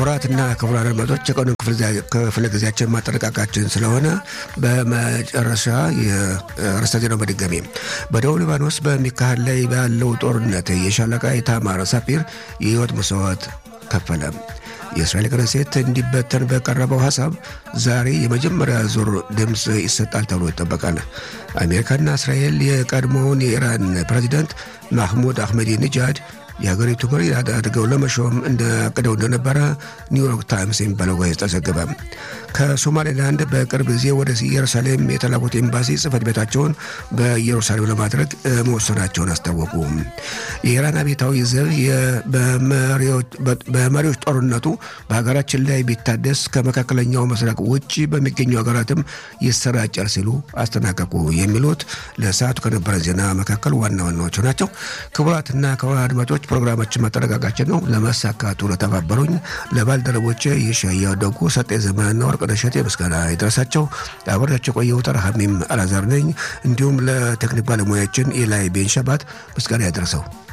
ክቡራትና ክቡራን አድማጮች የቀኑ ክፍለ ጊዜያችን ማጠናቀቃችን ስለሆነ በመጨረሻ የርዕሰ ዜናው በድጋሚ በደቡብ ሊባኖስ በሚካሄድ ላይ ባለው ጦርነት የሻለቃ ኢታማር ሳፊር የህይወት መስዋዕት ከፈለ። የእስራኤል ክነሴት እንዲበተን በቀረበው ሀሳብ ዛሬ የመጀመሪያ ዙር ድምፅ ይሰጣል ተብሎ ይጠበቃል። አሜሪካና እስራኤል የቀድሞውን የኢራን ፕሬዚዳንት ማህሙድ አህመዲ ንጃድ የሀገሪቱ መሪ አድርገው ለመሾም እንዳቅደው እንደነበረ ኒውዮርክ ታይምስ የሚባለው ጋዜጣ ዘገበ። ከሶማሌላንድ በቅርብ ጊዜ ወደ ኢየሩሳሌም የተላኩት ኤምባሲ ጽህፈት ቤታቸውን በኢየሩሳሌም ለማድረግ መወሰናቸውን አስታወቁ። የኢራን አብዮታዊ ዘብ በመሪዎች ጦርነቱ በሀገራችን ላይ ቢታደስ ከመካከለኛው ምስራቅ ውጭ በሚገኙ ሀገራትም ይሰራጫል ሲሉ አስጠናቀቁ። የሚሉት ለሰዓቱ ከነበረን ዜና መካከል ዋና ዋናዎቹ ናቸው። ክቡራትና ክቡራን አድማጮች ፕሮግራማችን ማጠናቀቃችን ነው። ለማሳካቱ ለተባበሩኝ ለባልደረቦቼ የሻያ ደጉ ሰጤ ዘመንና ወርቅነሽ እሸቴ ምስጋና ይድረሳቸው። አብሬያቸው ቆየሁት። ረሃሚም አላዛር ነኝ። እንዲሁም ለቴክኒክ ባለሙያችን ኤላይ ቤንሸባት ምስጋና ያደረሰው